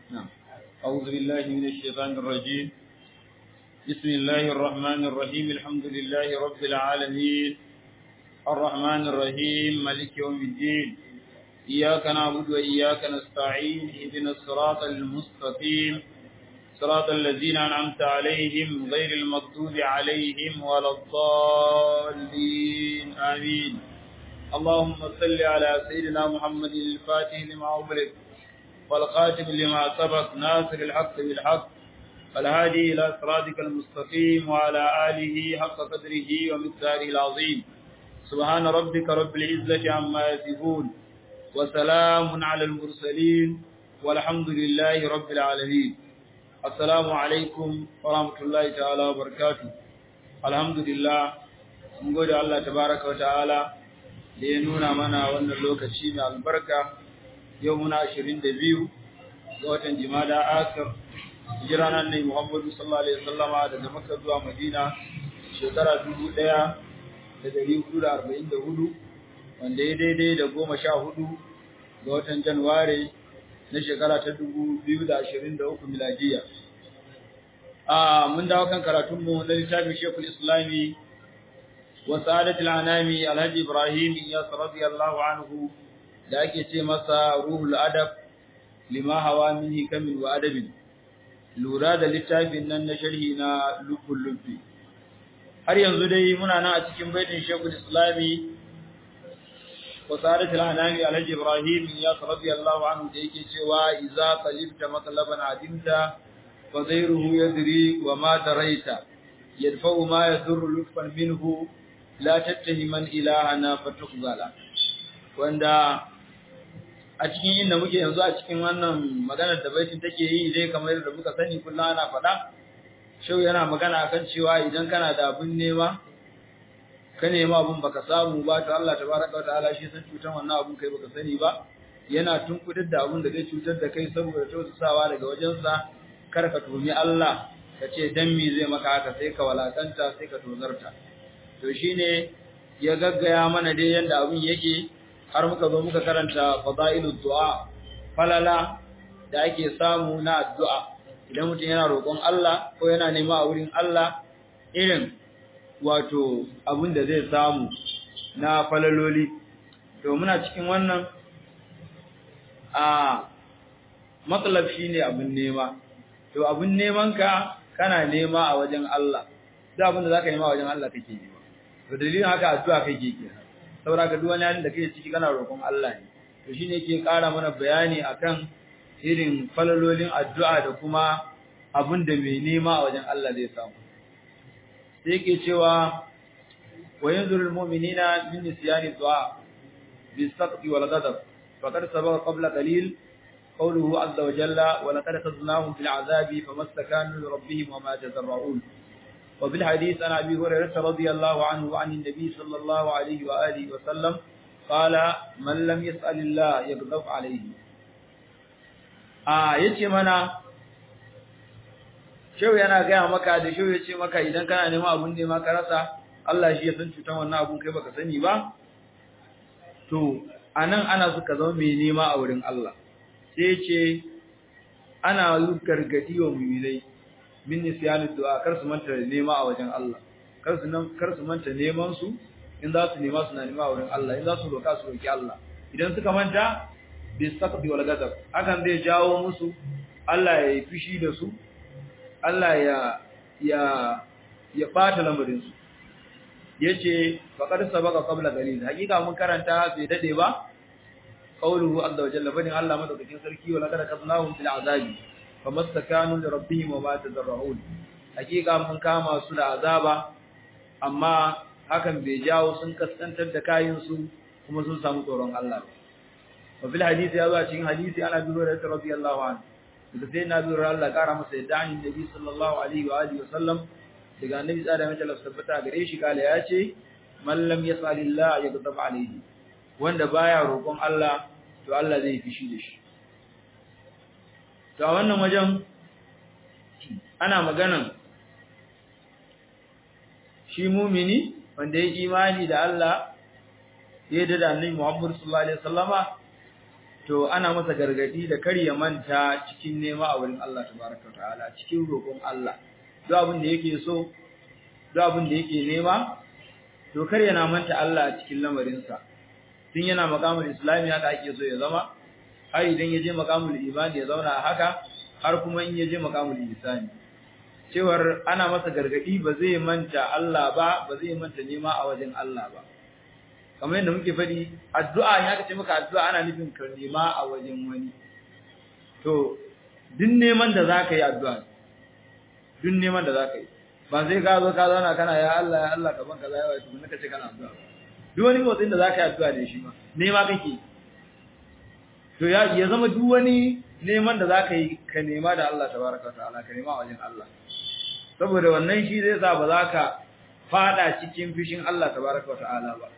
نعم أعوذ بالله من الشيطان الرجيم بسم الله الرحمن الرحيم الحمد لله رب العالمين الرحمن الرحيم ملك يوم الدين إياك نعبد وإياك نستعين اهدنا الصراط المستقيم صراط الذين أنعمت عليهم غير المغضوب عليهم ولا الضالين آمين اللهم صل على سيدنا محمد الفاتح لما أغلق والخاتم لما سبق ناصر الحق بالحق والهادي إلى صراطك المستقيم وعلى آله حق قدره ومقداره العظيم سبحان ربك رب العزة عما يصفون وسلام على المرسلين والحمد لله رب العالمين السلام عليكم ورحمة الله تعالى وبركاته الحمد لله mun gode Allah tabaraka wa ta'ala da ya nuna mana wannan lokaci mai albarka yau muna 22 ga watan jimada akar hijira nan ne Muhammadu sallallahu alaihi wasallama daga Makka zuwa Madina shekara 1444 wanda ya daidai da 14 ga watan Januwari na shekara ta 2023 miladiya a mun dawo kan karatun mu na littafin Sheikhul Islami wa Sa'adatul Anami Alhaji Ibrahim Iyas radiyallahu anhu da ake ce masa Ruhul Adab lima hawa min hikamin wa adabin lura da littafin nan na sharhi na lubul lubbi har yanzu dai muna nan a cikin baitin Sheikhul Islami wa Sa'adatul Anami Alhaji Ibrahim Iyas radiyallahu anhu da yake cewa idza qalibta matlaban adimta fa ghayruhu yadri wa ma daraita yadfa'u ma yadurru lutfan minhu la tattahiman ilahana fatukhzala wanda a cikin inda muke yanzu a cikin wannan maganar da baitin take yi dai kamar da muka sani kullum ana faɗa shau yana magana akan cewa idan kana da abin nema ka nema abin baka samu ba to Allah tabaraka wa ta'ala shi san cutar wannan abin kai baka sani ba yana tunkudar da abin da zai cutar da kai saboda tausasawa daga wajensa kar ka tumi Allah ka ce dan me zai maka haka sai ka walakanta sai ka tozarta to shine ya gaggaya mana dai yanda abin yake har muka zo muka karanta fadailud du'a falala da ake samu na addu'a idan mutum yana roƙon Allah ko yana nema a wurin Allah irin wato abin da zai samu na falaloli to muna cikin wannan a matsalab shine abin nema to abin neman ka kana nema a wajen Allah duk abin da zaka nema a wajen Allah kake nema to dalilin haka addu'a kake kenan saboda ka duk wani halin da kake ciki kana roƙon Allah ne to shine yake ƙara mana bayani akan irin falalolin addu'a da kuma abin da mai nema a wajen Allah zai samu sai yake cewa wa yanzurul mu'minina min nisyani du'a bis-saqti wal ghadab faqad sabaqa qabla qalil qawluhu azza wa jalla wa laqad khaznahum fil 'adhabi famastakanu li rabbihim wa ma tadarra'un وفي الحديث عن أبي هريرة رضي الله عنه وعن النبي صلى الله عليه وآله وسلم قال من لم يسأل الله يغضب عليه آه yace mana shehu yana gaya maka da shehu yace maka idan kana neman abun nema ka rasa Allah shi ya san cutan wannan abun kai baka sani ba to anan ana so ka zama mai nema a wurin Allah sai yace ana yi gargadi wa mu'minai min nisyani du'a kar su manta nema a wajen Allah kar su nan kar su manta neman su in za su nema su na nema a wurin Allah in za su roka su roki Allah idan suka manta bi saqdi wal ghadab hakan zai jawo musu Allah ya yi fushi da su Allah ya ya ya bata lamarin su yace faqad sabaqa qabla qalil hakika mun karanta bai dade ba qawluhu azza wa jalla bani Allah madaukakin sarki wala kada kaznahum fil azabi famastakanu li rabbihim wa ma tadarrun hakika mun kama su da azaba amma hakan bai jawo sun kaskantar da kayin su kuma sun samu tsoron Allah wa fil hadisi ya zuwa cikin hadisi ana bi da radiyallahu anhu daga sai na bi Allah kara masa yadda an nabi sallallahu alaihi wa alihi wa sallam daga annabi tsada mai Allah tabbata gare shi kala ya ce man lam yasalillah yaghdab alaihi wanda baya roƙon Allah to Allah zai fishi da shi to a wannan wajen ana maganan shi mumini wanda ya imani da Allah ya da annabi Muhammad sallallahu alaihi wasallama to ana masa gargadi da kar ya manta cikin nema a wurin Allah tabaraka wa ta'ala cikin roƙon Allah duk abin da yake so duk abin da yake nema to kar yana manta Allah a cikin lamarinsa tun yana makamul islami haka ake so ya zama har idan ya je makamul imani ya zauna a haka har kuma in ya je makamul ihsani cewar ana masa gargadi ba zai manta Allah ba ba zai manta nema a wajen Allah ba kamar yadda muke faɗi addu'a in aka ce maka addu'a ana nufin ka nema a wajen wani to duk neman da zaka yi addu'a duk neman da zaka yi ba sai ka zo ka zauna kana ya Allah ya Allah kaman kaza yawa tukun ka ce kana addu'a duk wani motsin da zaka yi addu'a da shi ma nema kake to ya ya zama duk wani neman da zaka yi ka nema da Allah tabaraka wa ta'ala ka nema wajen Allah saboda wannan shi zai sa ba za ka fada cikin fishin Allah tabaraka wa ta'ala ba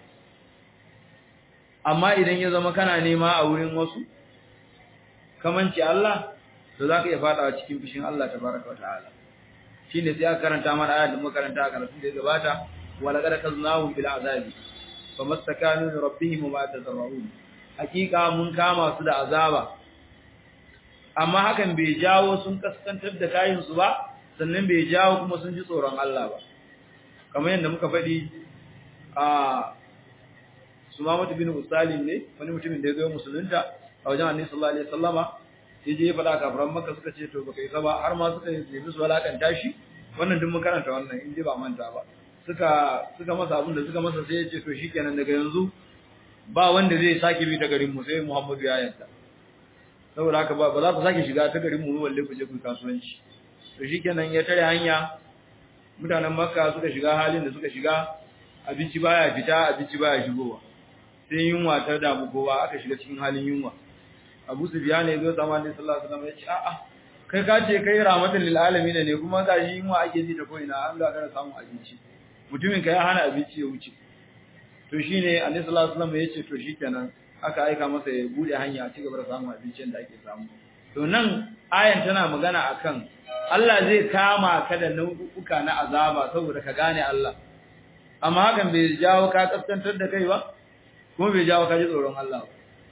amma idan ya zama kana nema a wurin wasu kamanci Allah to zaka iya fadawa cikin fishin Allah tabaraka wa ta'ala shine sai aka karanta mana ayat da muka karanta a karatu da ya gabata wala qad kaznahu bil azabi famastakanu li rabbihim wa tazarrun hakika mun kama su da azaba amma hakan bai jawo sun kaskantar da kayin su ba sannan bai jawo kuma sun ji tsoron Allah ba kamar yadda muka faɗi a Sumamatu bin Usalim ne wani mutumin da ya zo musulunta a wajen Annabi sallallahu alaihi wasallama ya je ya faɗa kafiran Makka suka ce to baka yi ba har ma suka yi su walakanta shi wannan duk mun karanta wannan in ba manta ba suka suka masa abin da suka masa sai ya ce to shikenan daga yanzu ba wanda zai sake bi ta garin mu sai Muhammadu ya yanta saboda haka ba ba za ku sake shiga ta garin mu walle ku je ku kasuwanci to shikenan ya tare hanya mutanen Makka suka shiga halin da suka shiga abinci baya fita abinci baya shigowa sai yunwa ta damu kowa aka shiga cikin halin yunwa Abu Sufyan ya zo sama ne sallallahu alaihi wasallam ya ce a'a kai ka ce kai rahmatan lil alamin ne kuma ga shi yunwa ake ji ta koina an ga kana samun abinci mutumin ka ya hana abinci ya wuce to shine Annabi sallallahu alaihi wasallam ya ce to shikenan aka aika masa ya bude hanya a cigaba da samun abincin da ake samu to nan ayan tana magana akan Allah zai kama ka da nau'uka na azaba saboda ka gane Allah amma hakan bai jawo ka kaskantar da kai ba kuma bai jawo ka ji tsoron Allah ba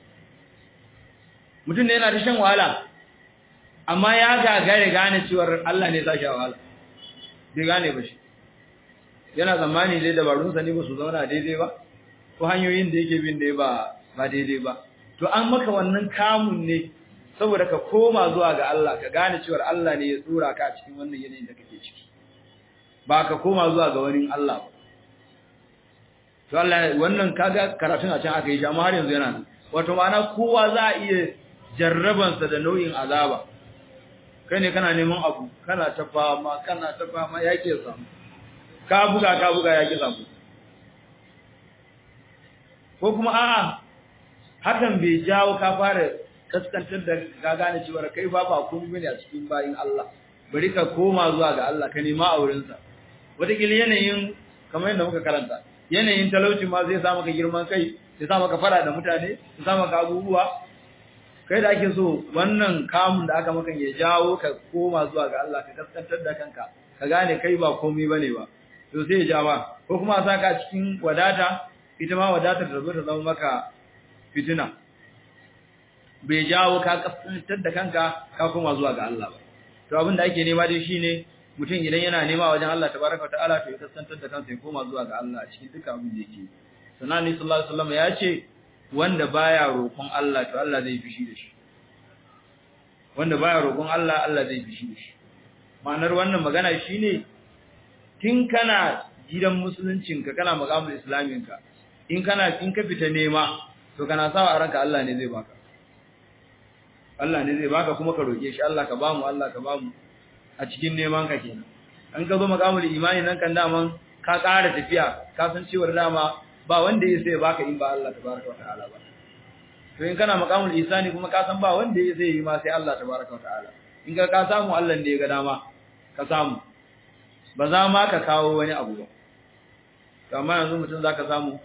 mutum ne yana ta shan wahala amma ya gagare gane cewar Allah ne sa shi wahala bai gane ba shi yana zamani dai dabarunsa ne ba su zauna daidai ba ko hanyoyin da yake bin da ba ba daidai ba to an maka wannan kamun ne saboda ka koma zuwa ga Allah ka gane cewar Allah ne ya tsura ka a cikin wannan yanayin da kake ciki ba ka koma zuwa ga wani Allah ba to Allah wannan kaga karatun a can aka yi shi amma har yanzu yana nan wato ma'ana kowa za a iya jarrabansa da nau'in azaba kai ne kana neman abu kana ta fama kana ta fama yake samu ka buga ka buga yake samu ko kuma a'a hakan bai jawo ka fara kaskantar da ka gane cewa kai ba ba komai bane a cikin bayin Allah bari ka koma zuwa ga Allah ka nema a wurin sa wataƙila yanayin kamar yadda muka karanta yanayin talauci ma zai sa maka girman kai zai sa maka fara da mutane zai sa maka abubuwa kai da ake so wannan kamun da aka maka ya jawo ka koma zuwa ga Allah ka kaskantar da kanka ka gane kai ba komai bane ba to sai ya ja ba ko kuma a saka cikin wadata ita ma wadatar da zo ta zama maka fitina bai jawo ka kaskantar da kanka ka koma zuwa ga Allah ba to abin da ake nema dai shine mutum idan yana nema wajen Allah tabaraka ta'ala to ya kaskantar da kansa ya koma zuwa ga Allah a cikin dukkan abin da yake sannan ni sallallahu alaihi wasallam ya ce wanda baya roƙon Allah to Allah zai fishi da shi wanda baya roƙon Allah Allah zai fishi da shi ma'anar wannan magana shine tun kana gidan musuluncinka kana magamul islaminka in kana in ka fita nema to kana sawa a ranka Allah ne zai baka Allah ne zai baka kuma ka roke shi Allah ka bamu Allah ka bamu a cikin neman ka kenan an ka zo magamul imani nan kan daman ka ƙara tafiya ka san cewa dama ba wanda ya sai baka in ba Allah tabaraka wa ta'ala ba to in kana magamul isani kuma ka san ba wanda ya sai yi ma sai Allah tabaraka wa ta'ala in ka ka samu Allah ne ya ga dama ka samu ba za ma ka kawo wani abu ba to amma yanzu mutum zaka samu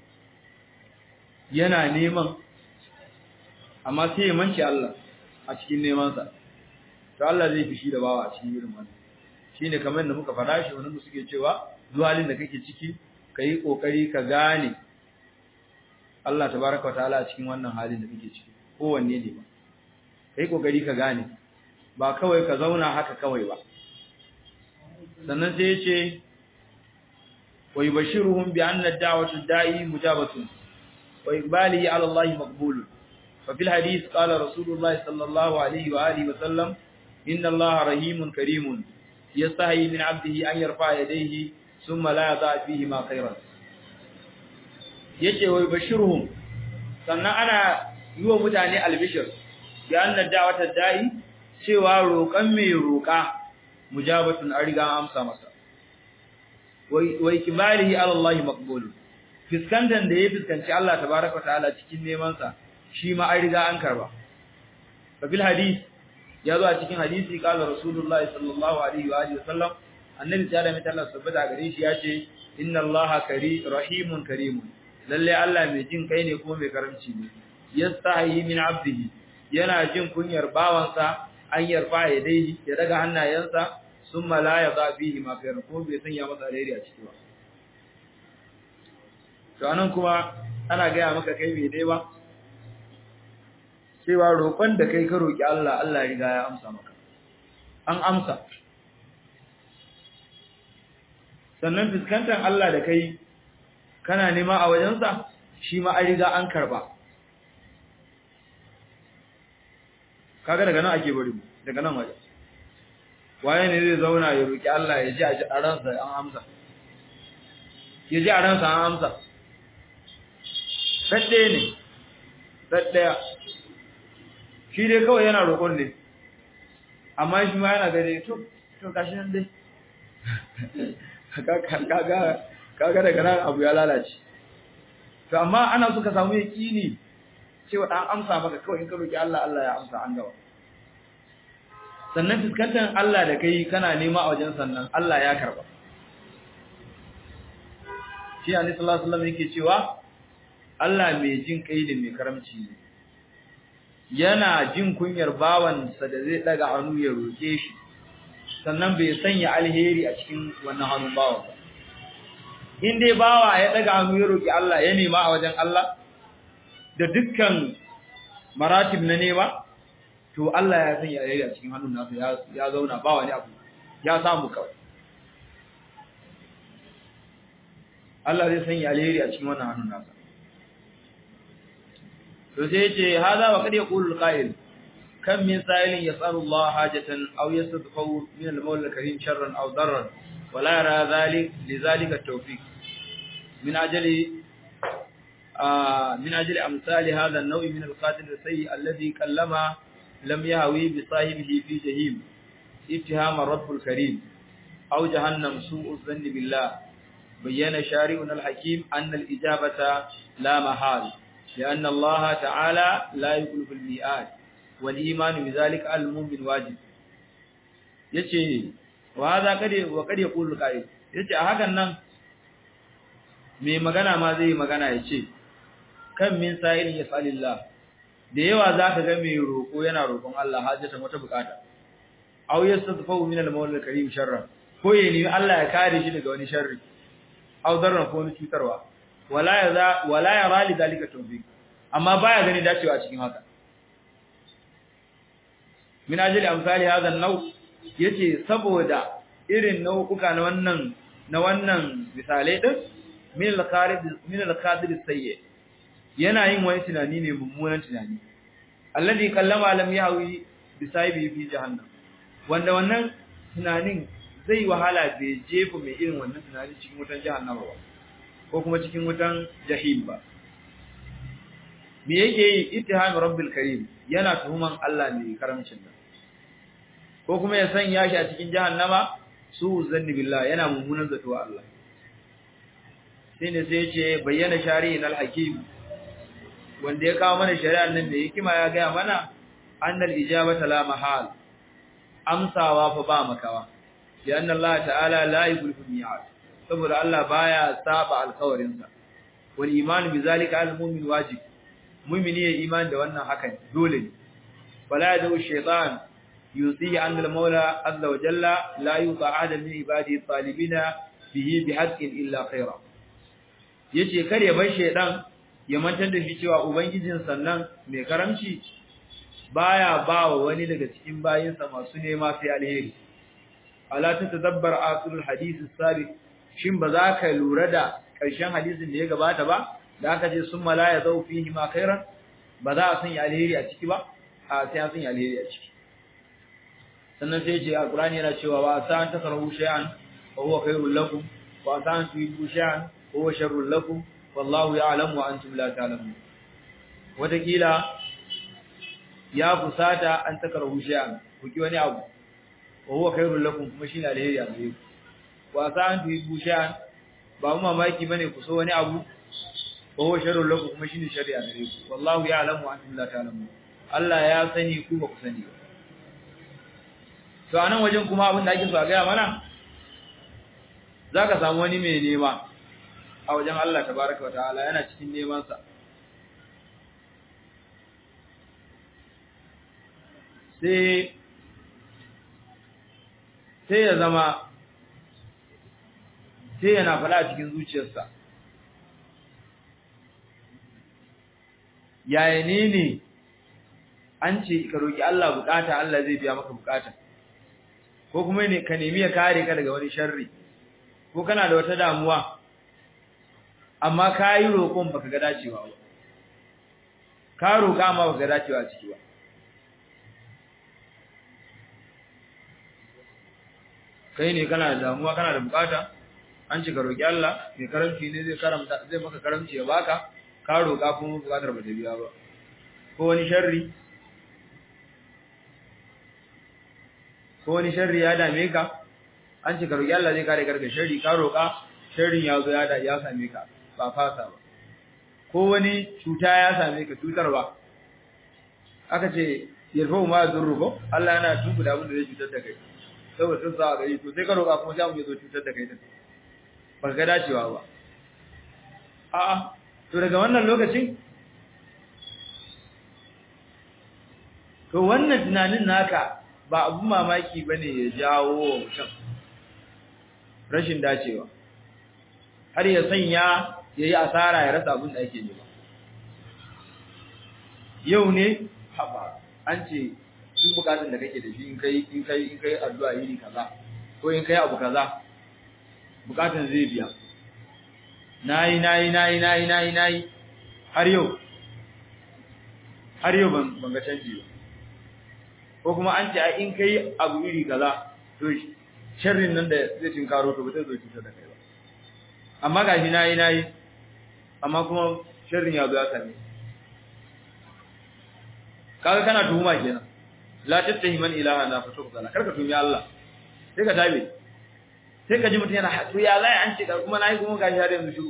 yana neman amma sai ya manci Allah a cikin nemansa to Allah zai fishi da bawa a cikin irin wannan shine kamar yadda muka faɗa shi wannan suke cewa zuwalin da kake ciki kai kokari ka gane Allah tabaraka wataala a cikin wannan halin da kake ciki kowanne ne ba kai kokari ka gane ba kawai ka zauna haka kawai ba sannan sai ya ce wa yubashiruhum bi anna ad-da'watu da'i mujabatun wa iqbalihi 'ala Allah maqbul fa fil hadith qala rasulullah sallallahu alayhi wa alihi wa sallam inna Allah rahimun karimun yastahi min 'abdihi an yarfa yadayhi thumma la yadha fihi ma khayran yace wa yubashiruhum sannan ana yi wa mutane albishir bi anna ad-da'watu da'i cewa roƙan mai roƙa mujabatun an riga amsa masa wa ikbalihi ala Allah maqbul fiskantan da ya fiskanci Allah tabaaraka ta'ala cikin neman sa shi ma an riga an karba fa bil hadith ya zo a cikin hadisi kala rasulullah sallallahu alaihi wa alihi wasallam annabi ta da mai Allah sabbata gare shi ya ce inna Allah kari rahimun karimun lalle Allah mai jin kai ne kuma mai karamci ne yastahi min abdihi yana jin kunyar bawansa an yarfa ya dai ya daga hannayensa sun malaya za bihi ma khairan ko bai sanya masa alheri a ciki ba to anan kuma ana gaya maka kai bai dai ba cewa roƙon da kai ka roƙi Allah Allah ya riga ya amsa maka an amsa sannan fuskantar Allah da kai kana nema a wajensa shi ma an riga an karba kaga daga nan ake bari mu daga nan waje waye ne zai zauna ya roki Allah ya ji a ransa an amsa ya ji a ransa an amsa sadde ne saddaya shi dai kawai yana roƙon ne amma shi ma yana gare to to gashi nan dai kaga kaga daga nan abu ya lalace to amma ana so ka samu yaqini cewa dan amsa maka kawai in ka roki Allah Allah ya amsa an gawa sannan fuskantar Allah da kai kana nema a wajen sannan Allah ya karba shi Annabi sallallahu alaihi wasallam yake cewa Allah mai jin kai da mai karamci ne yana jin kunyar bawansa da zai daga hannu ya roke shi sannan bai sanya alheri a cikin wannan hannun bawan ba in dai bawa ya daga hannu ya roki Allah ya nema a wajen Allah da dukkan maratib na nema to Allah ya sanya alheri a cikin hannun nasa ya ya zauna ba wani abu ya samu kawai Allah zai sanya alheri a cikin wannan hannun nasa to sai yace hada wa kad yaqulu alqa'il kam min sa'ilin yas'alu Allah hajatan aw yastadfu min al-mawla al-karim sharran aw darran wa la yara dhalik lidhalika at-tawfiq min ajli من أجل أمثال هذا النوع من القاتل السيء الذي كلما لم يهوي بصاحبه في جهيم اتهام الرب الكريم أو جهنم سوء الظن بالله بين شارعنا الحكيم أن الإجابة لا محال لأن الله تعالى لا يخلف الميعاد والإيمان بذلك المؤمن واجب yace wa za kade wa kade yaqulu qa'id yace a hakan nan me magana ma zai magana yace kan min sa'ilin yas'alillah da yawa zaka ga mai roko yana roƙon Allah hajjata wata bukata aw yastadfu min al-mawla al-karim sharran ko ya nemi Allah ya kare shi daga wani sharri aw darran ko wani cutarwa wala ya wala ya rali dalika tawfiq amma baya gani dacewa cikin haka min ajli amsali hadha an-naw yace saboda irin nau'uka na wannan na wannan misalai din min al-qarid min al-qadir sayyi yana yin wani tunani ne mummunan tunani alladhi kallama lam yahwi bi sahibi fi jahannam wanda wannan tunanin zai wahala bai jefa mai irin wannan tunani cikin wutan jahannama ba ko kuma cikin wutan jahim ba me yake yi ittiham rabbil karim yana tuhuman Allah mai karamcin nan ko kuma ya sanya shi a cikin jahannama su zanni billah yana mummunan zato wa Allah sai ne sai ce bayyana shari'in al-hakim wanda ya kawo mana shari'ar nan da hikima ya ga mana annal ijabata la mahal amsawa fa ba makawa lianna Allah ta'ala la yukhlifu al-mi'ad saboda Allah baya saba alƙawarin sa wal iman bi zalika al-mu'min wajib mu'mini ya iman da wannan hakan dole ne wala yadu shaytan yusi an al-maula azza wa jalla la yuqa adam min ibadi talibina bihi bi haqqin illa khaira yace kare bar shaytan ya mantar da shi cewa ubangijin sannan mai karamci baya ba wa wani daga cikin bayinsa masu nema sai alheri ala ta tadabbar asulul hadith sabiq shin ba za ka lura da ƙarshen hadisin da ya gabata ba da aka ce summa la yazau fihi ma khairan ba za a sanya alheri a ciki ba a sai an sanya alheri a ciki sannan sai ce alqur'ani yana cewa wa sa an takrahu shay'an wa huwa khairul lakum wa sa an tuhibbu shay'an wa huwa sharrul lakum wallahu ya'lamu wa antum la ta'lamun wata kila ya fusata an takrahu shay'an ku ki wani abu wa huwa khairul lakum kuma shine alheri a gare ku wa sa an tuhibbu shay'an ba mu mamaki bane ku so wani abu wa huwa sharrul lakum kuma shine sharri a gare ku wallahu ya'lamu wa antum la ta'lamun Allah ya sani ku ba ku sani ba to anan wajen kuma abin da ake so a gaya mana zaka samu wani mai nema a wajen Allah tabaraka wa ta'ala yana cikin neman sa sai sai ya zama sai yana fada a cikin zuciyarsa yaya ne ne an ce ka roki Allah bukata Allah zai biya maka bukata ko kuma ne ka nemi ya kare ka daga wani sharri ko kana da wata damuwa amma ka yi roƙon baka ga dacewa ba ka roƙa amma baka ga dacewa a ciki ba kai ne kana da damuwa kana da bukata an ce ka roƙi Allah mai karamci ne zai karamta zai maka karamci ya baka ka roƙa kuma bukatar ba ta biya ba ko wani sharri ko wani sharri ya dame ka an ce ka roƙi Allah zai kare ka daga sharri ka roƙa sharrin ya zo ya da ya same ka ba fasa ba ko wani cuta ya same ka cutar ba aka ce yarfa ma zurru ko Allah yana tuku da abin da zai cutar da kai saboda sun sa gari to sai ka roƙa kuma sai mu zo cutar da kai din ba ga dacewa ba a'a to daga wannan lokacin to wannan tunanin naka ba abun mamaki bane ya jawo wa mutum rashin dacewa har ya sanya yayi asara ya rasa abin da ake nema yau ne haba an ce duk bukatun da kake da shi in kai in kai in kai addu'a yini kaza ko in kai abu kaza bukatun zai biya nayi nayi nayi nayi nayi nayi har yau har yau ban ban ga canji ba ko kuma an ce a in kai abu iri kaza to sharrin nan da zai tinkaro to ba zai zo cutar da kai ba amma gashi nayi nayi amma kuma sharrin ya zo ya same kaga kana tuhuma kenan la tattahi man ilaha na fa tukala karka tumi Allah sai ka tabe sai ka ji mutun yana to ya zai an ce ka kuma nayi kuma gashi har yanzu shiru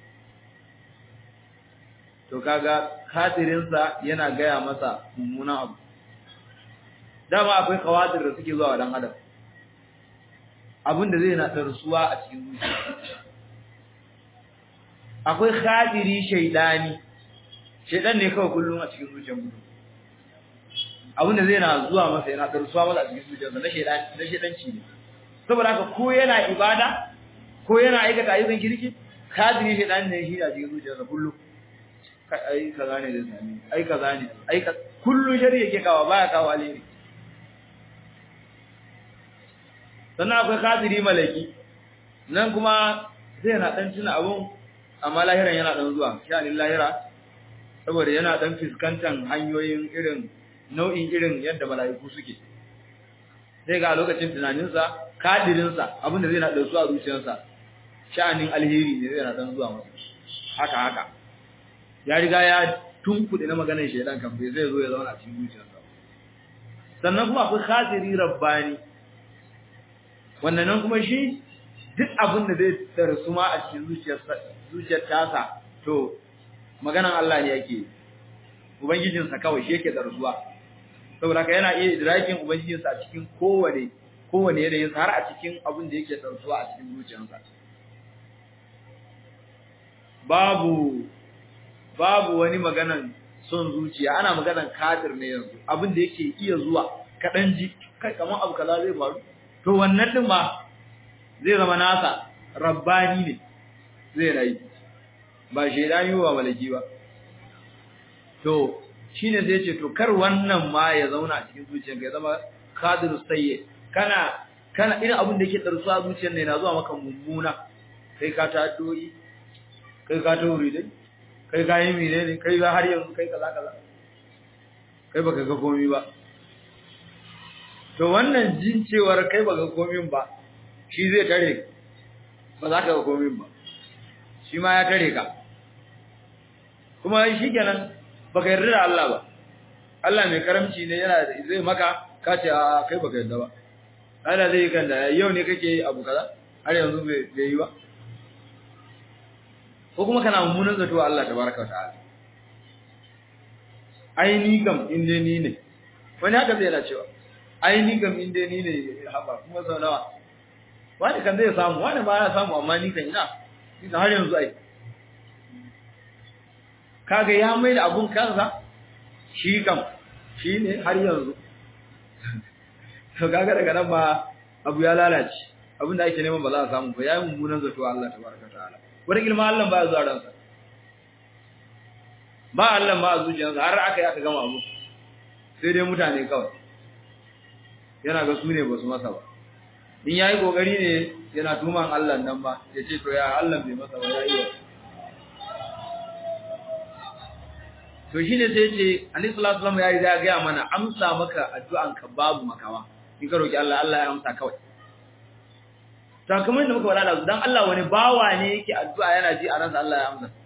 to kaga khatirin sa yana gaya masa mummunan abu dama akwai kawadir da suke zuwa dan adam abin da zai na tarsuwa a cikin zuciya akwai khadiri shaydani shaydan ne kawai kullun a cikin zuciyar mutum abinda zai na zuwa masa yana tarsuwa masa a cikin zuciyarsa na shaydan na shaydanci ne saboda haka ko yana ibada ko yana aikata ayyukan kirki khadiri shaydan ne shi a cikin zuciyarsa kullun kai ai kaza ne zai sami ai kaza ne ai kullun shari yake kawo baya kawo alheri sannan akwai khadiri malaki nan kuma zai na dan tuna abun amma lahiran yana dan zuwa sha'anin lahira saboda yana dan fiskantan hanyoyin irin nau'in irin yadda mala'iku suke sai ga lokacin tunaninsa kadirinsa abinda zai na da su a zuciyarsa sha'anin alheri ne zai na dan zuwa masa haka haka ya riga ya tunkuɗe na maganar shaidan kan bai zai zo ya zauna a cikin zuciyarsa sannan kuma akwai khasiri rabbani wannan nan kuma shi duk abin da zai tarsu ma a cikin zuciyarsa zuciyar tasa to maganan Allah ne yake ubangijinsa kawai shi yake darsuwa saboda haka yana iya idrakin ubangijinsa a cikin kowane kowane yanayin har a cikin abin da yake darsuwa a cikin zuciyarsa babu babu wani maganan son zuciya ana maganan kadir ne yanzu abin da yake iya zuwa kadan ji kai kaman abu kaza zai faru to wannan din ba zai zama nasa rabbani ne zai rayu ba shedani ba malaki ba to shine zai ce to kar wannan ma ya zauna a cikin zuciyarka ya zama kadirus sayyi kana kana irin abin da yake darsuwa zuciyar ne na zuwa maka mummuna kai ka ta addu'o'i kai ka ta wuri dai kai ka yi mine ne kai ga har yanzu kai kaza kaza kai baka ga komai ba to wannan jin cewar kai baka ga komai ba shi zai tare ba za ka ga komai ba shi ma ya tare ka kuma shi kenan baka yarda da Allah ba Allah mai karamci ne yana da zai maka ka ce a kai baka yarda ba Allah zai kan da yau ne kake abu kaza har yanzu bai yi ba ko kuma kana mummunan zato Allah tabaraka wa ta'ala ai ni kam inde ni ne wani haka zai yana cewa ai ni kam inde ni ne haba kuma sau nawa wani kan zai samu wani ba ya samu amma ni kan ina ina har yanzu ai kaga ya mai da abun kansa shi kam shi ne har yanzu to kaga daga nan ba abu ya lalace abin da ake neman ba za a samu ba yayin mummunan zato Allah tabaraka ta'ala wani ilma Allah ba ya zuwa ransa ba Allah ma a zuciyarsa har aka yi aka gama abu sai dai mutane kawai yana ga su ne ba su masa ba in yayi kokari ne yana tuman Allah nan ba ya ce to ya Allah bai masa ba yayi wa to shine sai ce Annabi sallallahu alaihi wasallam yayi da ga mana amsa maka addu'an ka babu makawa in ka roki Allah Allah ya amsa kawai to kamar yadda muka faɗa da dan Allah wani bawa ne yake addu'a yana ji a ransa Allah ya amsa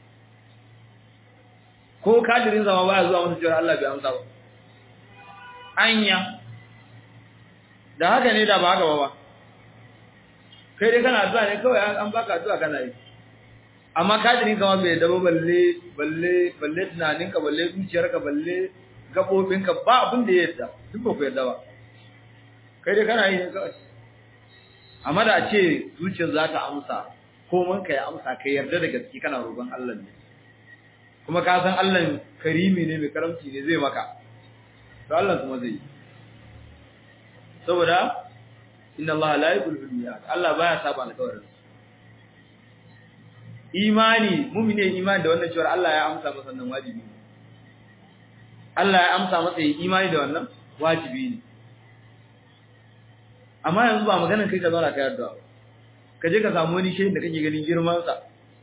ko kadirin zama baya zuwa musu cewa Allah bai amsa ba anya da haka ne da ba haka ba ba kai dai kana addu'a ne kawai an baka addu'a kana yi amma kadirin kama bai daba balle balle balle tunaninka balle zuciyarka balle gabobinka ba abin da ya yadda duk ba ku yadda ba kai dai kana yi ne kawai amma da ce zuciyar za ta amsa ko man ka ya amsa ka yarda da gaske kana roƙon Allah ne kuma ka san Allah karimi ne mai karamci ne zai maka to Allah kuma zai saboda inna Allah la yukhlifu al-mi'ad Allah baya saba alƙawarin imani mu'mine imani da wannan cewa Allah ya amsa masa nan wajibi ne Allah ya amsa masa imani da wannan wajibi ne amma yanzu ba maganar kai ka zauna ka yarda ka je ka samu wani shehin da kake ganin girman sa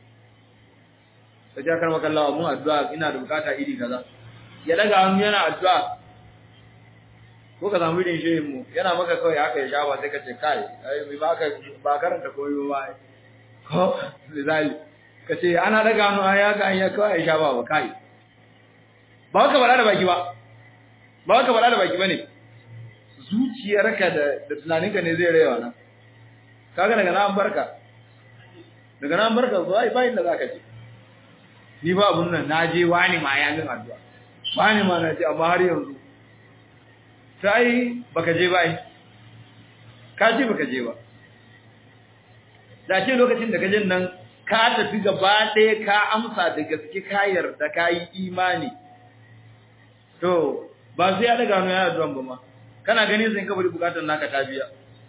ka ja karma kallawa mun addu'a ina da bukata iri kaza ya daga hannu yana addu'a ko ka samu irin shehin mu yana maka kawai haka ya shafa sai ka ce kai ai mai baka ba karanta koyo ba ko misali ka ce ana daga hannu ai haka an ya kawai ya shafa ba kai ba ka bada da baki ba ba ka bada da baki bane zuciyarka da da tunaninka ne zai rewa nan kaga daga nan barka daga nan barka zo ai bayin da zaka ce ni ba abun nan naje wani ma ya min addu'a wani ma na ce amma har yanzu sai baka je bai ka ce baka je ba da ce lokacin da kaje nan ka tafi gaba ɗaya ka amsa da gaske ka yarda ka yi imani to ba sai ya daga hannu ya addu'a ba ma kana ganin sai ka bari bukatar naka ta biya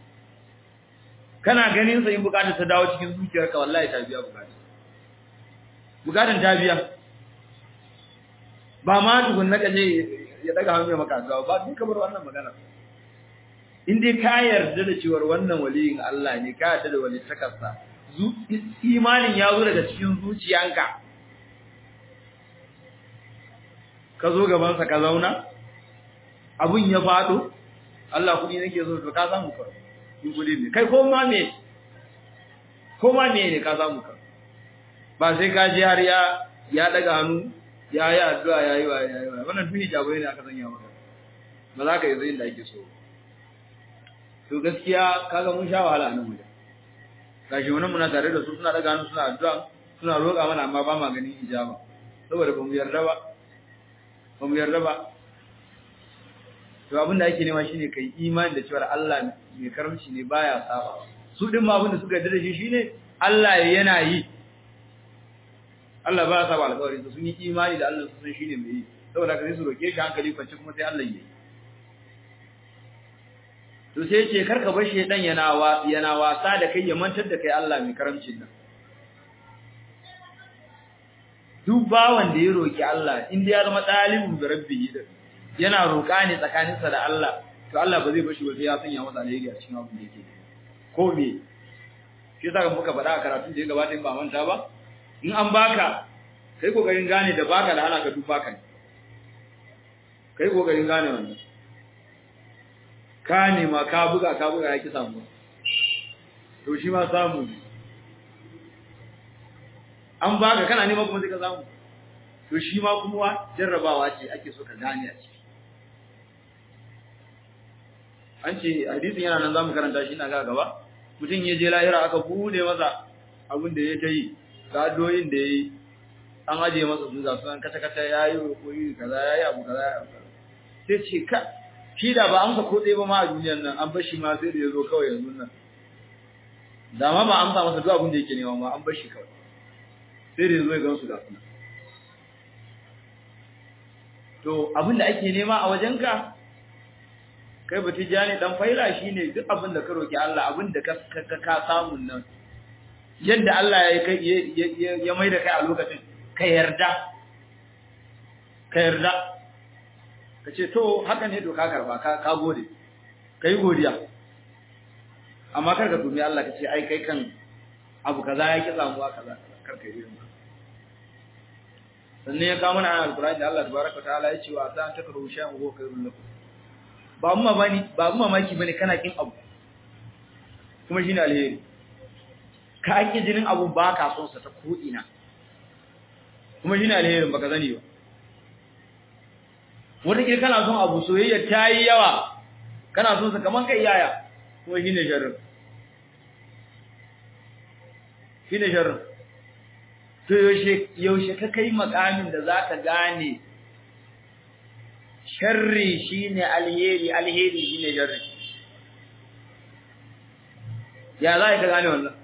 kana ganin sai bukatar ta dawo cikin zuciyarka wallahi ta biya bukatar bukatar ta biya ba ma tukun na kaje ya daga hannu ya maka addu'a ba duk kamar wannan magana in dai ka yarda da cewa wannan waliyin Allah ne ka yarda da wali takarsa imanin ya zo daga cikin zuciyanka ka zo gaban sa ka zauna abun ya fado Allah kudi nake so to ka samu ka in kudi ne kai ko ma me ko ma me ne ka samu ka ba sai ka ji har ya ya daga hannu ya yi addu'a ya yi wa ya yi wa wannan duk hijabai ne aka sanya maka ba za ka yi zai da ake so to gaskiya kaga mun sha wahala nan wajen gashi wannan muna tare da su suna daga hannu suna addu'a suna roƙa mana amma ba ma ganin ijaba saboda ba mu yarda ba ba mu yarda ba to abin da ake nema shine kai imani da cewa Allah mai karamci ne baya saba su din ma abin da suka yarda da shi shine Allah yana yi Allah ba ya saba alƙawari su sun yi imani da Allah su san shine mai yi saboda ka sai su roke shi hankali kwance kuma sai Allah yi to sai ce karka bar shedan yana wa yana wasa da kai ya mantar da kai Allah mai karamcin nan duk duk bawan da ya roki Allah in ya zama dalibin da rabbi yana roka ne tsakaninsa da Allah to Allah ba zai bashi ba sai ya sanya masa alheri a cikin abin da yake ko me shi yasa muka faɗa a karatun da ya gabata in ba manta ba in an baka kai kokarin gane da baka da ana ka duk baka ne kai kokarin gane wannan ka nema ka buga ka buga ya ki samu to shi ma samu ne an baka kana nema kuma sai ka samu to shi ma kuma jarrabawa ce ake so ka gane a ciki an ce hadisin yana nan zamu karanta shi ina ga gaba mutum ya je lahira aka bude masa abin da ya ta yi ga addu'o'in da yayi an aje masa su ga sunan kata kata yayi koyi kaza yayi abu kaza sai ce ka shi da ba amsa ko dai ba ma a duniyar nan an bar shi ma sai da yazo kawai yanzu nan da ma ba amsa masa duk abin da yake nema ma an bar shi kawai sai da yazo ya gansu ga sunan to abin da ake nema a wajenka kai batijani dan faila shine duk abin da ka roki Allah abin da ka ka samu nan yadda Allah ya kai ya mai da kai a lokacin ka yarda ka yarda ka ce to haka ne to ka karba ka ka gode kai godiya amma kar ka tumi Allah ka ce ai kai kan abu kaza ya ki samuwa kaza kar ka yi sannan ya kawo mana alqur'ani da Allah tabaraka ta'ala ya ce wa ta takru shay'an huwa khairul lakum ba mu mamaki ba mu mamaki bane kana kin abu kuma shine alheri ka ake jinin abu ba ka son sa ta ko ina kuma shine alherin baka zani ba wanda ke kana son abu soyayya ta yi yawa kana son sa kaman kai yaya kuma shine sharrin shine sharrin to yaushe yaushe ka kai makamin da zaka gane sharri shine alheri alheri shine sharri ya za ka gane wannan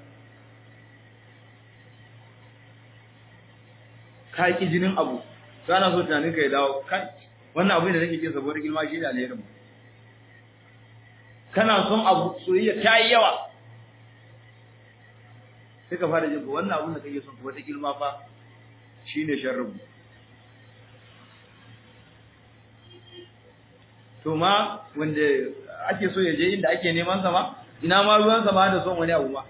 ka ki jinin abu to ana so tunanin ka ya dawo kai wannan abu da nake kin saboda girma shine alherin kana son abu soyayya ta yi yawa sai ka fara jin wannan abun da kake son ko wata girma fa shine sharrin to ma wanda ake so ya je inda ake neman sa ma ina ma ruwan sa ma da son wani abu ma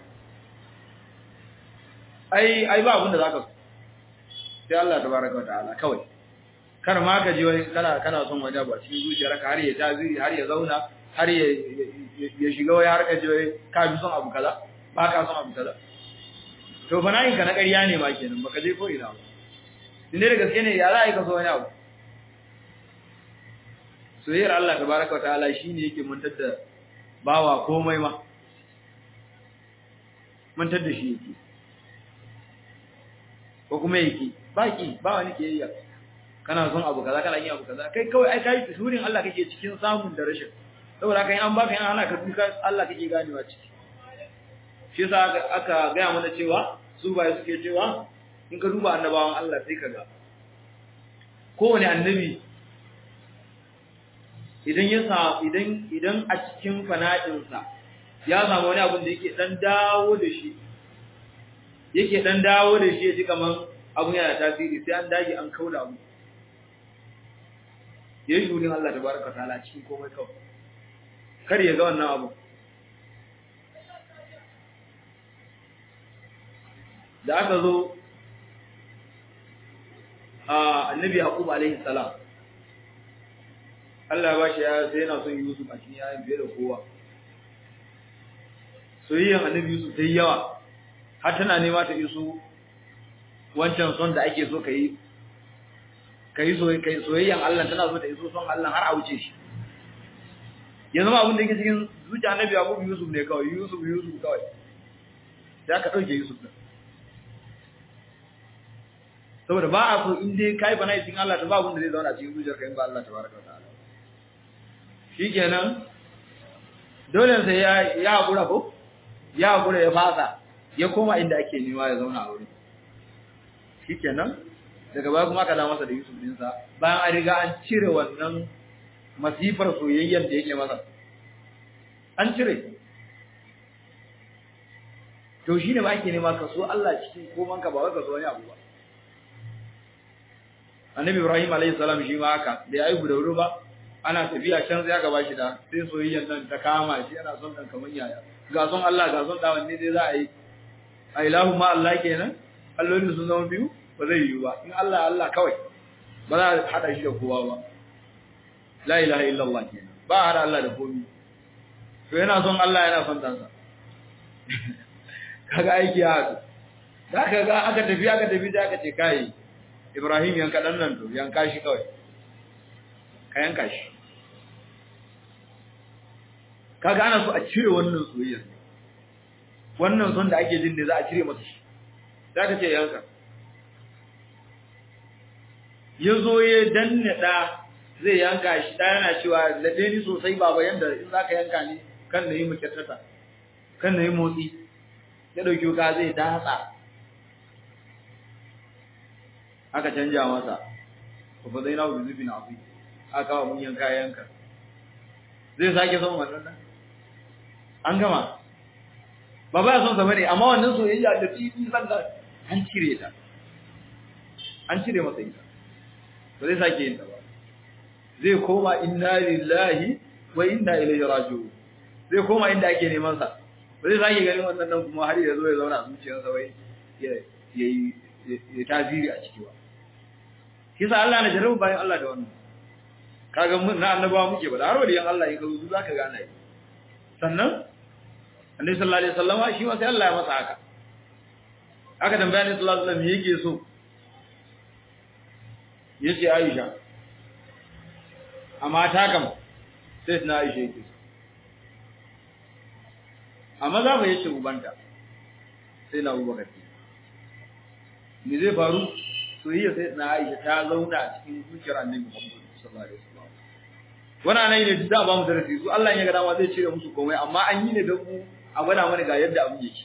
ai ai ba abin da zaka so sai Allah tabaraka wa ta'ala kawai kar ma ka ji wani kana kana son wani abu a cikin zuciyarka har ya taziri har ya zauna har ya ya shiga wai har ka ji wai ka bi son abu kaza ba ka son abu kaza to fa nayin ka na ƙarya ne ma kenan baka je ko ina ba inda da gaske ne ya za a yi ka so wani abu soyayyar Allah tabaraka wa ta'ala shine yake mantar da bawa komai ma mantar da shi yake ko kuma yake baki ba wani kiyayya kana son abu kaza kana yin abu kaza kai kawai ai kai tsurin Allah kake cikin samun da rashin saboda kai an baka yana hana ka duka Allah kake ganewa ciki shi yasa aka ga mana cewa su bai suke cewa in ka duba annabawan Allah sai kaga kowane annabi idan ya sa idan idan a cikin fana'insa ya samu wani abin da yake dan dawo da shi yake dan dawo da shi ya ji kaman abun yana tasiri sai an dage an kauda mu yayi shurin Allah tabaraka taala cikin komai kawai kar ya ga wannan abu da aka zo a annabi yaqub alaihi salam Allah ba shi ya sai yana son Yusuf a cikin yayin fiye da kowa soyayyan annabi Yusuf sai yawa har tana nema ta iso wancan son da ake so kai kai soyayyan Allah tana so ta iso son Allah har a wuce shi ya zama abin da yake cikin zuciya annabi Yaqub Yusuf ne kawai Yusuf Yusuf kawai sai aka dauke Yusuf din saboda ba a so in dai kai bana cikin Allah ta ba abin da zai zauna cikin zuciyarka in ba Allah tabaraka wa ta'ala shikenan dole sai ya ya hakura ko ya hakura ya fasa ya koma inda ake nema ya zauna a wurin shikenan daga baya kuma aka da masa da Yusuf din sa bayan an riga an cire wannan masifar soyayyar da yake masa an cire to shine ba ake nema ka so Allah cikin koman ka ba wai ka so wani abu ba annabi ibrahim alayhi salam shi ma haka da yayi guda wuri ba ana tafiya can sai aka bashi da sai soyayyar nan ta kama shi ana son dan kaman yaya ga son Allah ga son da wanne dai za a yi a ilahu ma Allah kenan allolin sun zama biyu ba zai yiwu ba in Allah Allah kawai ba za a hada shi da kowa ba la ilaha illallah kenan ba a hada Allah da komai to yana son Allah yana son dansa kaga aiki ya haɗu da aka ga aka tafi aka tafi da aka ce kai Ibrahim yanka dan nan to yanka shi kawai ka yanka shi kaga ana so a cire wannan soyayya wannan son da ake jin ne za a cire masa shi da aka ce yanka yazo ya danne da zai yanka shi da yana cewa lade ni sosai baba yanda in zaka yanka ni kan nayi mukattata kan nayi motsi ya dauki wuka zai datsa aka canja masa ko fa zaina bi zubin afi aka wa mun yanka yanka zai sake son wannan nan an gama ba ba son sa bane amma wannan soyayya da tibi sanda an cire ta an cire masa ita ba zai sake yin ta ba zai koma inna lillahi wa inna ilaihi raji'un zai koma inda ake neman sa ba zai sake ganin wannan nan kuma har ya zo ya zauna a zuciyarsa wai ya yi ya tasiri a ciki ba kisa Allah na jarabu bayan Allah da wannan kaga mun na annabawa muke ba da har waliyan Allah in ka zo zaka ga ana yi sannan annabi sallallahu alaihi wasallama shi ma sai Allah ya masa haka aka tambaya ne sallallahu alaihi wasallam yake so yace Aisha amma ta kam sai na Aisha yake so amma za mu yace ubanta sai na Abubakar me zai faru soyayya sai na Aisha ta zauna a cikin zuciyar Annabi Muhammad sallallahu alaihi wasallam wannan nan ne da ba mu darasi su Allah ya ga dama zai cire musu komai amma an yi ne don mu a gwada mana ga yadda abin yake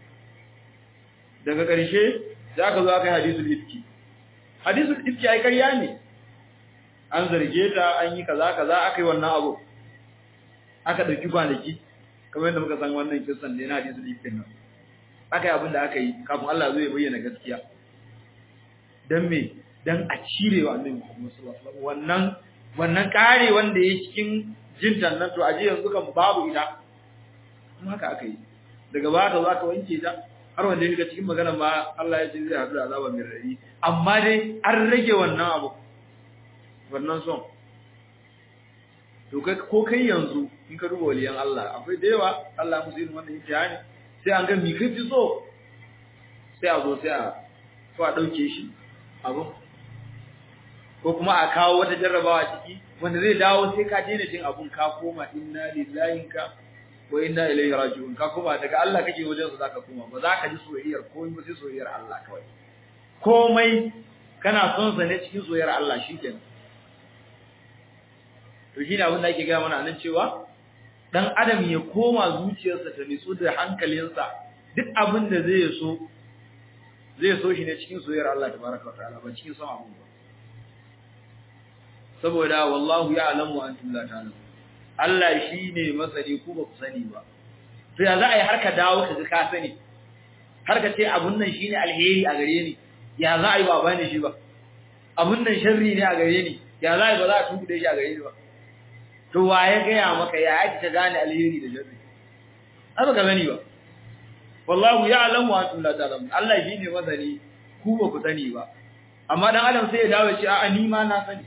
daga ƙarshe za ka zo aka yi hadisul ifki hadisul ifki ai ƙarya ne an zarge ta an yi kaza kaza aka yi wannan abu aka ɗauki kwanaki kamar yadda muka san wannan kisan ne na hadisul ifkin nan aka yi abin da aka yi kafin Allah zai bayyana gaskiya dan me dan a cire wa annabi Muhammad sallallahu alaihi wasallam wannan wannan kare wanda yake cikin jintan nan to aje yanzu kan babu ita kuma haka aka yi daga baya ka zo aka wanke ta har wanda yake cikin magana ma Allah ya ce zai hadu da azaba mai rari amma dai an rage wannan abu wannan son to kai ko kai yanzu in ka duba waliyan Allah akwai da yawa Allah ya musu irin wannan imtihani sai an ga mi kai fi so sai a zo sai a ko a dauke shi abu ko kuma a kawo wata jarrabawa ciki wanda zai dawo sai ka daina jin abun ka koma inna lillahi ka wa inna ilaihi raji'un ka koma daga Allah kake wajen su zaka koma ba za ka ji soyayyar komai ba sai soyayyar Allah kawai komai kana son sa ne cikin soyayyar Allah shikenan to shine abin da ake ga mana nan cewa dan adam ya koma zuciyarsa ta nitsu da hankalinsa duk abin da zai so zai so shi ne cikin soyayyar Allah tabaraka wa ta'ala ba cikin son abun ba saboda wallahu ya'lamu wa antum la ta'lamun Allah shine masani ku ba ku sani ba to ya za a yi har ka dawo ka ga ka sani har ka ce abun nan shine alheri a gare ni ya za a yi ba bani shi ba abun nan sharri ne a gare ni ya za a yi ba za a tunkuɗe shi a gare ni ba to wa ya gaya maka ya ake ta gane alheri da sharri ai ba ka sani ba wallahu ya'lamu wa antum la ta'lamun Allah shine masani ku ba ku sani ba amma dan adam sai ya dawo ya ce a'a ni ma na sani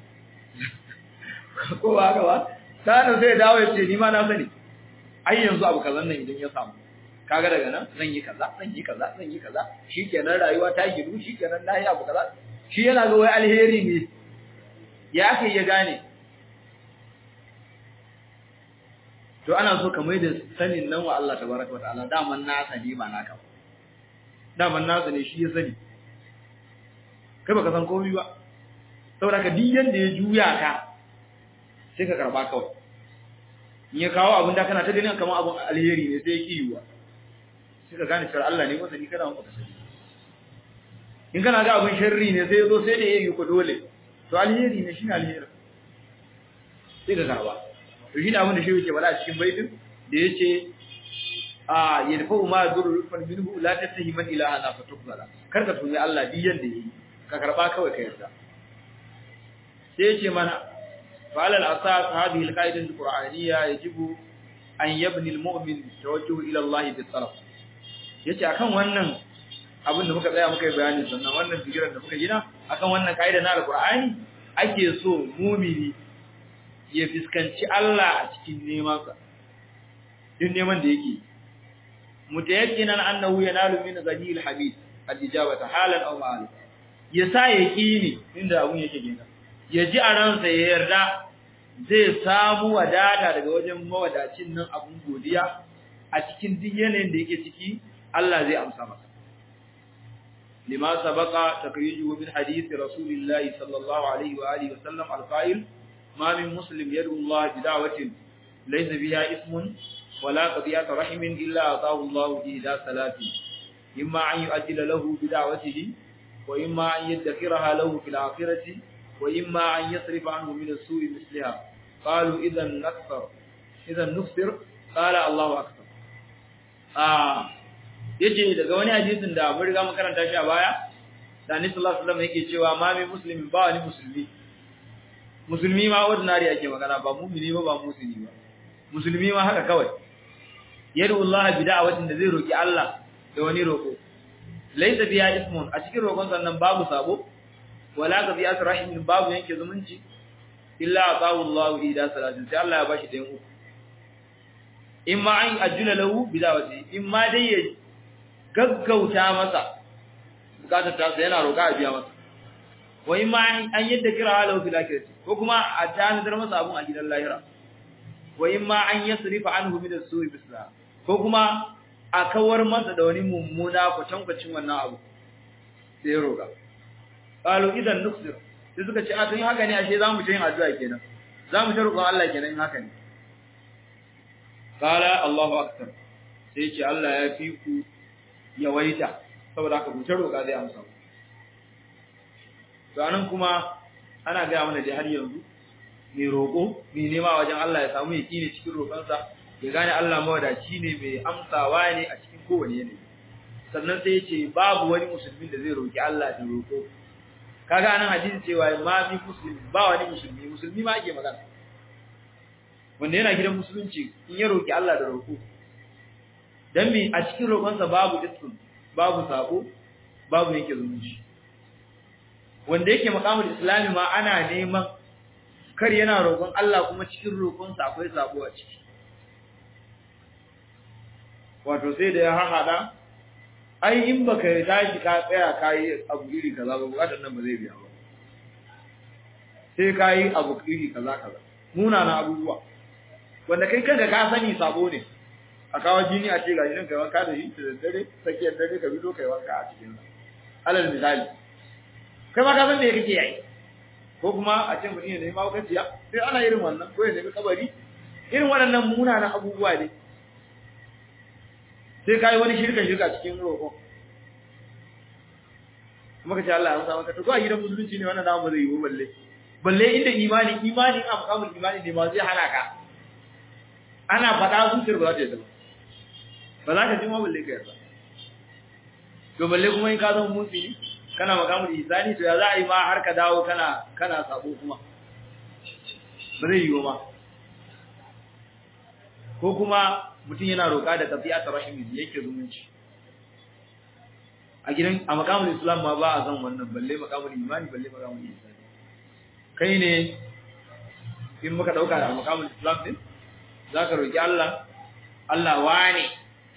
ko ba haka ba sai sai ya dawo ya ce ni ma na sani ai yanzu abu kazan nan idan ya samu kaga daga nan zan yi kaza zan yi kaza zan yi kaza shikenan rayuwa ta gidu shikenan na yi abu kaza shi yana ga wai alheri ne ya kai ya gane to ana so ka mai da sanin nan wa Allah tabaraka wa ta'ala daman nasa ne ba naka ba daman nasa ne shi ya sani kai baka san komai ba saboda ka duk yanda ya juya ka sai ka karba kawai in ya kawo abin da kana ta ganin kamar abin alheri ne sai ya kiyuwa sai ka gane cewa Allah ne masani kana maka sani in kana ga abin sharri ne sai ya zo sai da yayi ku dole to alheri ne shine alheri sai ka karba to shine abin da shi yake bada a cikin baitin da yace a yadfa ma zurru rufan minhu la tattahi man ilaha la fatukzala kar ka tuni Allah diyan da yayi ka karba kawai ka yarda sai yace mana falal asas hadhihi alqaida alqur'aniyya yajibu an yabni almu'min tawajjuh ila Allah bi taraf yace akan wannan abin da muka tsaya muka yi bayani sannan wannan fikiran da muka gina akan wannan kaida na alqur'ani ake so mumini ya fiskanci Allah a cikin neman sa duk neman da yake mutayakkinan annahu yanalu min ghadil habib al-ijabata halan aw ma'al ya sa yaqini inda abun yake gina ya ji a ransa ya yarda zai samu wadata daga wajen mawadacin nan abun godiya a cikin duk yanayin da yake ciki Allah zai amsa masa lima sabaqa takrijuhu min hadith rasulillahi sallallahu alaihi wa alihi wa sallam al-qa'il ma min muslim yad'u Allah bi da'watin laysa biha ismun wala qadiyat rahimin illa ataahu Allah ila salati imma an yu'ajjila lahu bi da'watihi wa imma an yadhkiraha lahu fil akhirati وإما أن يصرف عنه من السوء مثلها قالوا إذا نكفر إذا نكفر قال الله أكبر آه yace daga wani hadisin da mun riga mun karanta shi a baya da Annabi sallallahu alaihi wasallam yake cewa ma mai muslimi ba wani musulmi musulmi ma ordinary ake magana ba mu'mini ba ba musulmi ba musulmi ma haka kawai yadu Allah bi da'awatin da zai roki Allah da wani roko laysa biya ismun a cikin roƙon sannan babu sabo wala ka biya rahimin babu yanke zumunci illa atahu Allah ida salatin sai Allah ya bashi da uku imma an ajula lahu bidawati imma dai ya gaggauta masa bukatar ta yana roƙa a biya masa wa imma an yadda kira lahu fil akhirati ko kuma a tanadar masa abun a gidan lahira wa imma an yasrifa anhu min as-su'i bisla ko kuma a kawar masa da wani mummuna kwatankwacin wannan abu sai ya roƙa qalu idan nuksir sai suka ce a tun haka ne ashe zamu ta yin addu'a kenan zamu ta roƙon Allah kenan in haka ne qala Allahu akbar sai ce Allah ya fi ku yawaita saboda haka ku ta roƙa zai amsa to anan kuma ana ga mana da har yanzu mai roƙo mai nema wajen Allah ya samu yaqini cikin roƙonsa ya gane Allah mawadaci ne mai amsawa ne a cikin kowane yanayi sannan sai ya ce babu wani musulmin da zai roƙi Allah da roƙo kaga anan hadisi cewa ma fi muslimi ba wani musulmi musulmi ma ake magana wanda yana gidan musulunci in ya roki Allah da roko dan mi a cikin roƙonsa babu ism babu sako babu yake zumunci wanda yake makamul islami ma ana neman kar yana roƙon Allah kuma cikin roƙonsa akwai sako a ciki wato sai da ya hahada ai in baka tashi ka tsaya kai abu iri kaza ba bukatar nan ba zai biya ba sai kai abu iri kaza kaza muna na abubuwa wanda kai kanka ka sani sabo ne a kawo jini a ce ga jinin kai wanka da shi da dare tsakiyar dare ka bido kai wanka a cikin alal misali kai ma ka san me kake yi ko kuma a ce mutum ya nemi maukaciya sai ana irin wannan ko ya nemi kabari irin waɗannan munanan abubuwa ne sai kai wani shirka shirka cikin roƙo kuma kace Allah ya amsa maka to ko a gidan musulunci ne wannan namu zai yi balle balle inda imani imani a makamul imani ne ma zai hana ka ana faɗa zuciyar ba za ta yi ba ba za ka ji ma balle ka yarda to balle kuma in ka zama musulmi kana makamul isani to ya za a yi ma har ka dawo kana kana sabo kuma ba zai yi ma ko kuma mutum yana roƙa da tafiya ta rahimi yake zumunci a gidan a makamul islam ma ba a san wannan balle makamul imani balle makamul isani kai ne in muka dauka da makamul islam din zaka roki Allah Allah wane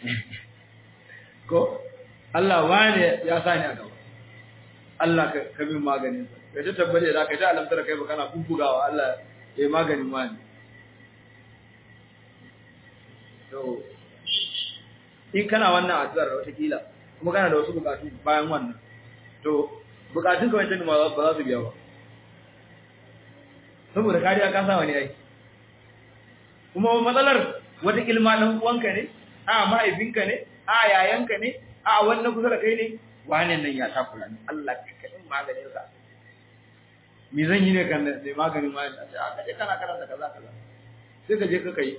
ko Allah wane ya sani a gaba Allah ka ka min maganin sa kai ta tabbata da kai ta alamtar kai ba kana bubugawa Allah ya maganin wani to in kana wannan addu'ar wata kila kuma kana da wasu bukatu bayan wannan to bukatun kawai tun ba za su biya ba saboda kariya ka sa wani ai kuma matsalar wata kilma dan uwanka ne a mahaifinka ne a yayanka ne a wannan kusa da kai ne wani nan ya takura ni Allah ka kadin maganin sa me zan yi ne kan da maganin ma a ka je kana karanta kaza kaza sai ka je ka kai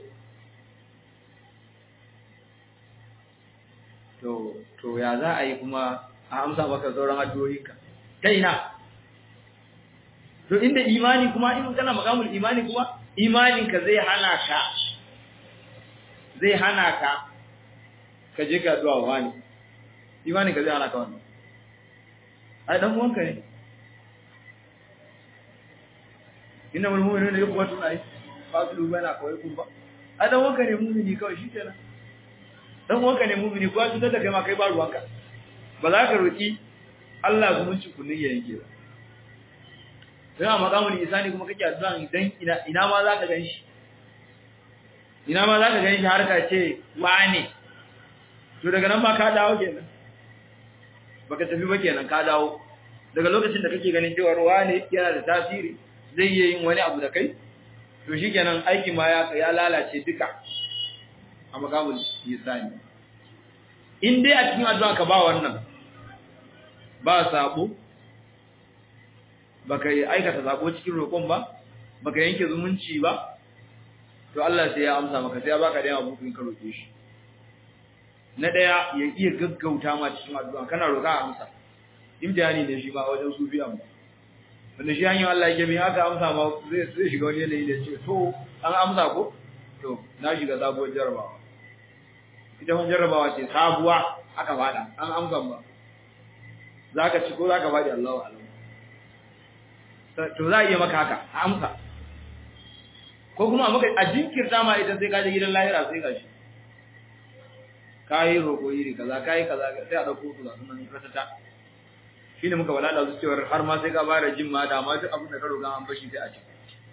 to to ya za a yi kuma a amsa maka sauran addu'o'inka ta ina to inda imani kuma in kana makamul imani kuma imanin ka zai hana ka zai hana ka ka je ka addu'a wani imanin ka zai hana ka wannan ai dan uwanka ne inna wal mu'minuna yaquwatun ai fasilu bana kawai kun ba ai dan uwanka ne mu'mini kawai shikenan dan uwanka ne mu'mini ko cutar da kai ma kai ba ruwanka ba za ka roki Allah zumunci kunnin ya yanke ba sai a makamul isani kuma kake addu'a idan ina ina ma za ka ganshi ina ma za ka ganshi har ka ce wane to daga nan ba ka dawo kenan baka tafi ba kenan ka dawo daga lokacin da kake ganin cewa wane yana da tasiri zai iya yin wani abu da kai to shikenan aiki ma ya ya lalace duka a makamul isani in dai a cikin addu'a ka ba wannan ba sabo baka yi aikata sabo cikin roƙon ba baka yanke zumunci ba to Allah sai ya amsa maka sai ya baka da abu ka roke shi na daya ya iya gaggauta ma cikin addu'a kana roƙa a amsa imtihani ne shi ba wajen sufi amma wanda shi hanyar Allah yake bi haka amsa ma zai zai shiga wani yanayi da ce to an amsa ko to na shiga sabuwar jarabawa ita wani jarabawa ce sabuwa aka fada an amsa ba za ka ci ko za ka faɗi Allah wa Allah to za a iya maka haka a amsa ko kuma a maka a jinkirta ma idan sai ka je gidan lahira sai ka shi kayi roƙo iri kaza kayi kaza sai a ɗauko su ga sunan ratata shi ne muka walada su cewar har ma sai ka fara jin ma da ma duk abin da ka roƙa an bashi sai a ci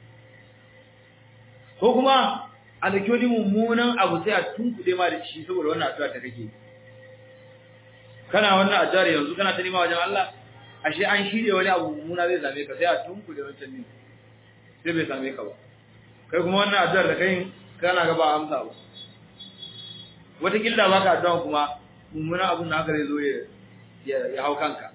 ko kuma a da wani mummunan abu sai a tunkuɗe ma da shi saboda wannan addu'a ta kake kana wannan addu'ar yanzu kana ta nema wajen Allah ashe an shirye wani abu mummuna zai same ka sai a tunkuɗe wancan ne sai bai same ka ba kai kuma wannan addu'ar da kai kana ga ba amsa ba wata killa baka addu'a kuma mummunan abun da haka zai zo ya ya hau kanka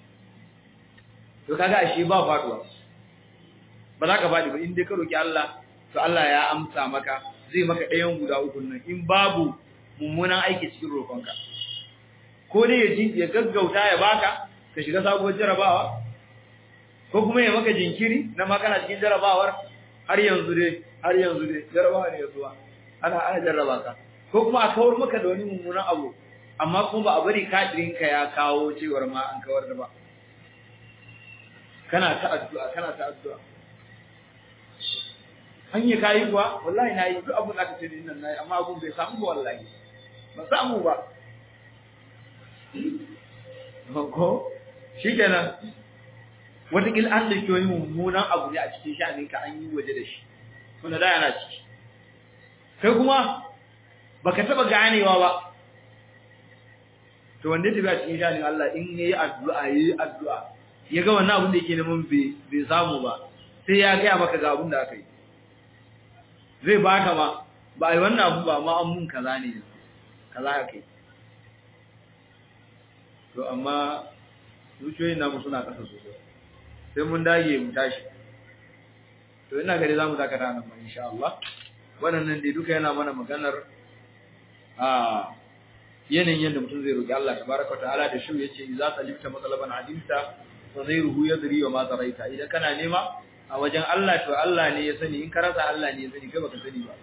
to kaga ashe ba faduwa ba za ka faɗi ba in dai ka roki Allah to Allah ya amsa maka zai maka ɗayan guda uku nan in babu mummunan aiki cikin roƙonka ko dai ya ji ya gaggauta ya baka ka shiga sabuwar jarabawa ko kuma ya maka jinkiri na makana cikin jarabawar har yanzu dai har yanzu dai jarabawa ne zuwa ana ana jarraba ka ko kuma a kawar maka da wani mummunan abu amma kuma ba a bari kadirinka ya kawo cewar ma an kawar da ba kana ta addu'a kana ta addu'a an yi kayi kuwa wallahi na yi duk abin da aka ce din nan nayi amma abun bai samu ba wallahi ba samu ba ko shikenan watakil an dauki wani mummunan abu ne a cikin sha'anin ka an yi waje da shi wanda da yana ciki kai kuma baka taba ganewa ba to wanda tafi a cikin sha'anin Allah in yayi addu'a yayi addu'a ya ga wannan abin da yake neman bai bai samu ba sai ya ga maka ga abin da aka yi zai baka ma ba ai wannan abu ba ma an mun kaza ne kaza aka yi to amma zuciyoyin namu suna kasa sosai sai mun dage mu tashi to ina gari zamu dakata nan ma insha Allah wannan dai duka yana mana maganar a yanayin yadda mutum zai roki Allah tabaraka ta'ala da shi yace idza talibta matalaban adimta fa ghayruhu yadri wa ma taraita idan kana nema a wajen Allah to Allah ne ya sani in ka rasa Allah ne ya sani kai baka sani ba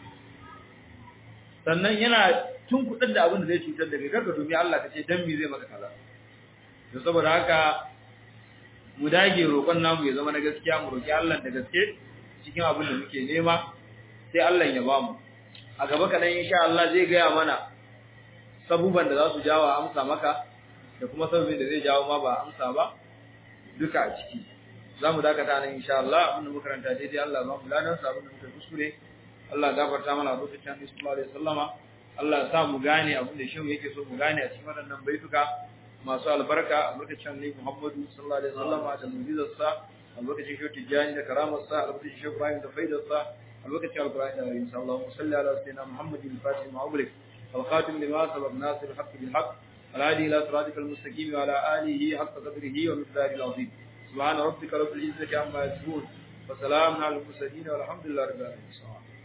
sannan yana tun kudin da abin da zai cutar da kai karka domin Allah ka ce dan me zai maka kaza to saboda haka mu dage roƙon namu ya zama na gaskiya mu roki Allah da gaske cikin abin da muke nema sai Allah ya bamu a gaba kadan insha Allah zai gaya mana sabuban da za su jawo amsa maka da kuma sabubin da zai jawo ma ba amsa ba duka a ciki za mu dakata nan insha Allah abin da muka karanta daidai Allah ba mu ladan sa abin da muka kuskure Allah gafarta mana lokacin Annabi sallallahu alaihi wasallama Allah ya sa mu gane abin da shehu yake so mu gane a cikin waɗannan baituka masu albarka albarkacin Annabi Muhammadu sallallahu alaihi wasallama da mu'jizar sa albarkacin shehu Tijani da karamar sa albarkacin shehu Ibrahim da faidar sa albarkacin Al-Qur'ani da Rasul sallallahu alaihi wasallam ala sayyidina Muhammadin al-Fatih ma'ublik الخاتم لما سبق ناصر الحق بالحق الهادي الى صراطك المستقيم وعلى اله حق قدره ومقداره العظيم سبحان ربك رب العزه عما يصفون وسلام على المرسلين والحمد لله رب العالمين